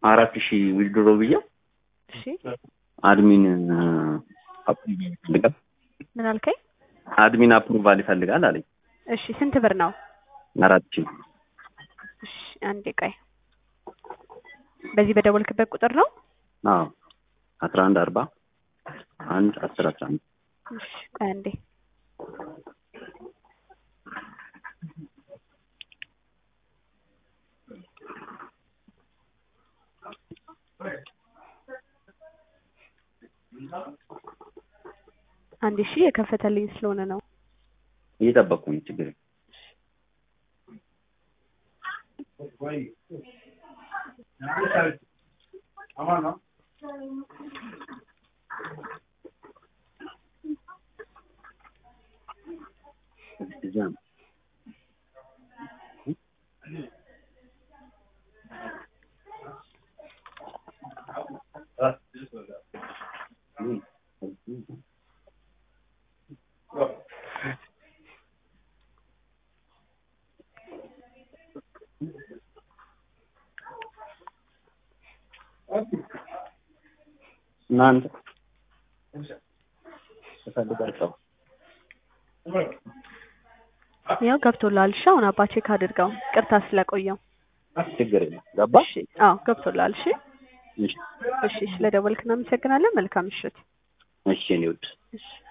አራት ሺህ ዊዝድሮ ብዬ እሺ አድሚን አፕሩቫል ይፈልጋል ምን አልከኝ? አድሚን አፕሩቫል ይፈልጋል አለኝ። እሺ ስንት ብር ነው? አራት ሺህ እሺ አንዴ ቆይ። በዚህ በደወልክበት ቁጥር ነው? አዎ አስራ አንድ አርባ አንድ አስር አስራ አንድ እሺ ቆይ አንዴ አንድ ሺህ የከፈተልኝ ስለሆነ ነው። እየጠበቅኩኝ ችግር የለም። እዚያ ነው። እናንተ እፈልጋለሁ ያው ገብቶልሃል። እሺ አሁን አባ ቼክ አድርገው። ቅርታ ስለቆየው። ችግር የለም። ገባ እሺ አዎ ገብቶልሃል። እሺ እሺ እሺ ስለደወልክ እናመሰግናለን። መልካም ምሽት። እሺ እኔ ውድ እሺ